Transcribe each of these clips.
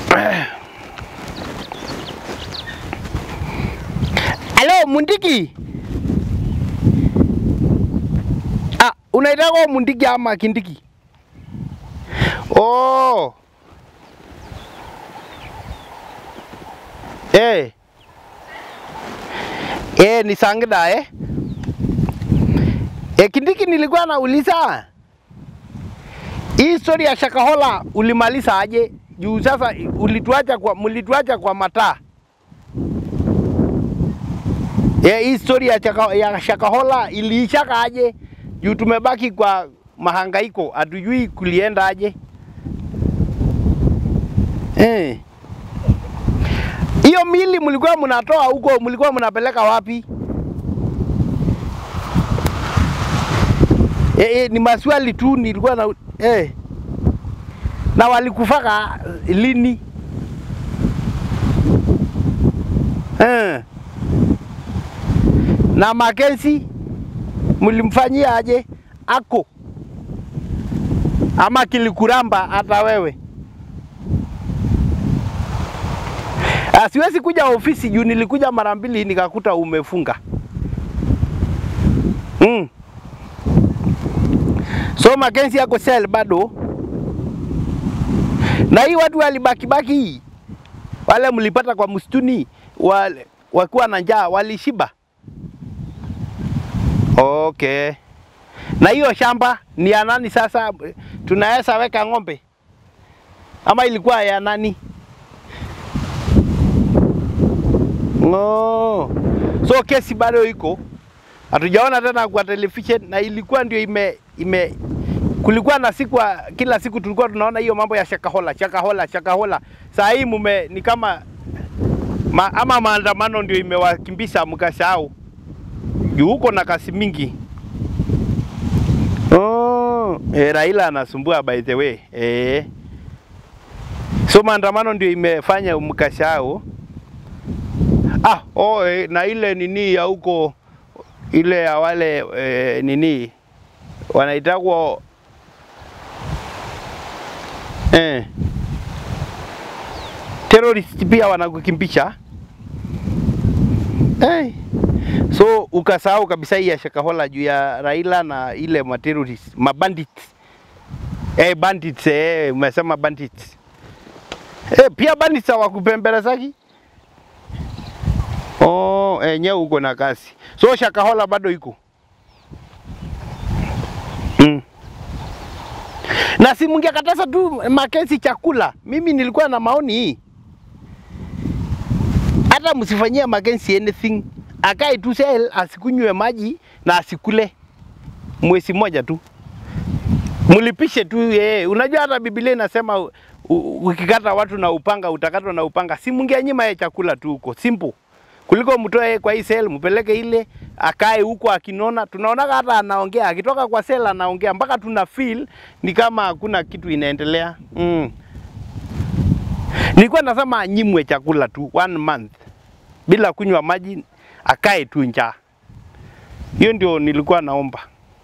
Halo Mundiki. Ah, unaitaka Mundiki ama Kindiki? Oh. Eh. Eh, ni Sangida eh? Eh, Kindiki nilikuwa nauliza hii story ya Shakahola ulimaliza aje? Juu sasa ulituacha kwa mlituacha kwa mataa. Eh, hii story ya, chaka, ya Shakahola iliishaka aje? Juu tumebaki kwa mahangaiko, hatujui kulienda aje. Eh. Hiyo mili mlikuwa mnatoa huko, mlikuwa mnapeleka wapi? Eh, eh, ni maswali tu nilikuwa na eh. Na walikufaka lini? Eh. Na Makenzi mlimfanyia aje? Ako ama kilikuramba hata wewe? Ah, siwezi kuja ofisi juu nilikuja mara mbili nikakuta umefunga. Mm. So Makenzi yako sel bado, na hii watu walibakibaki hii wale mlipata kwa msituni wale wakiwa na njaa walishiba. Okay. Na hiyo shamba ni ya nani sasa? Tunaweza weka ng'ombe ama ilikuwa ya nani? Oh. So kesi bado iko, hatujaona tena kwa television, na ilikuwa ndio ime, ime kulikuwa na siku kila siku tulikuwa tunaona hiyo mambo ya Shakahola, Shakahola, Shakahola. Saa hii mume ni kama ma, ama maandamano ndio imewakimbisha mkasahau juu huko na kasi mingi. Oh, eh, Raila anasumbua by the way. Eh. So maandamano ndio imefanya mkasahau. Ah, oh, eh, na ile nini ya huko ile ya wale eh, nini wanaitagwa eh, terrorist pia wanakukimbisha eh. So ukasahau kabisa hii ya Shakahola juu ya Raila na ile materrorist mabandits eh, bandits eh, umesema bandits eh, pia bandits hawakupembelezaki Oh, enyewe uko na kasi. So Shakahola bado iko. Mm. Na si mngekataza tu Makenzi chakula. Mimi nilikuwa na maoni hii. Hata msifanyie Makenzi anything. Akae tu sel asikunywe maji na asikule mwezi moja tu. Mlipishe tu yeye. Unajua hata Biblia inasema u- u- ukikata watu na upanga utakatwa na upanga. Si mngeanyima yeye chakula tu huko. Simple kuliko mtoe kwa hii sel mpeleke ile akae huko akinona. Tunaonaga hata anaongea akitoka kwa sel anaongea mpaka tuna feel ni kama hakuna kitu inaendelea mm. Nilikuwa nasema anyimwe chakula tu one month bila kunywa maji, akae tu njaa. Hiyo ndio nilikuwa naomba.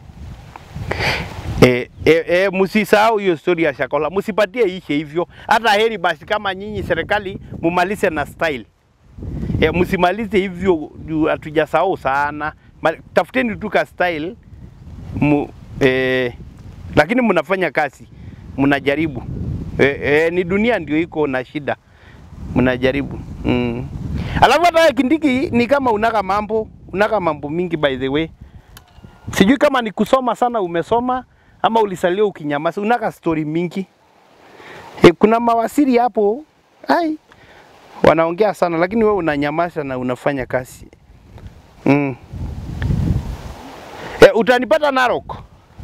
E, e, e, msisahau hiyo story ya Shakahola, msipatie ishe hivyo. Hata heri basi kama nyinyi serikali mumalize na style e, msimalize hivyo juu hatujasahau sana. Ma, tafuteni tu ka style mu, e, lakini mnafanya kazi, mnajaribu e, e, ni dunia ndio iko na shida, mnajaribu mm. Alafu hata Kindiki ni kama unaka mambo unaka mambo mingi by the way, sijui kama ni kusoma sana umesoma ama ulisalia ukinyamaza, unaka story mingi e, kuna mawasiri hapo ai wanaongea sana, lakini wewe unanyamaza na unafanya kazi mm. E, utanipata Narok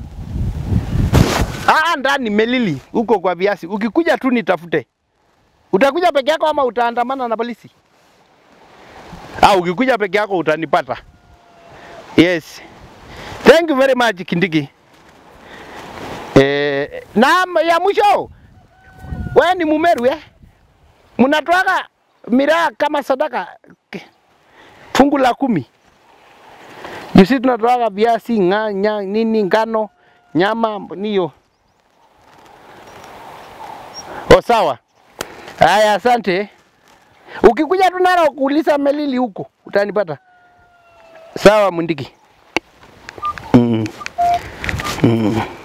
ah, ndani Melili huko kwa viasi. Ukikuja tu nitafute. Utakuja peke yako ama utaandamana na polisi? Ah, ukikuja peke yako utanipata. Yes. Thank you very much Kindiki. Eh, na ya mwisho wewe ni Mumeru eh? Mnatoaga miraa kama sadaka Ke- fungu la kumi. Jusi tunatoaga viazi, nga, nya, nini, ngano, nyama niyo. O sawa. Haya, asante. Ukikuja tu Narok kuuliza Melili huko utanipata. Sawa Mundiki. Mm. Mm.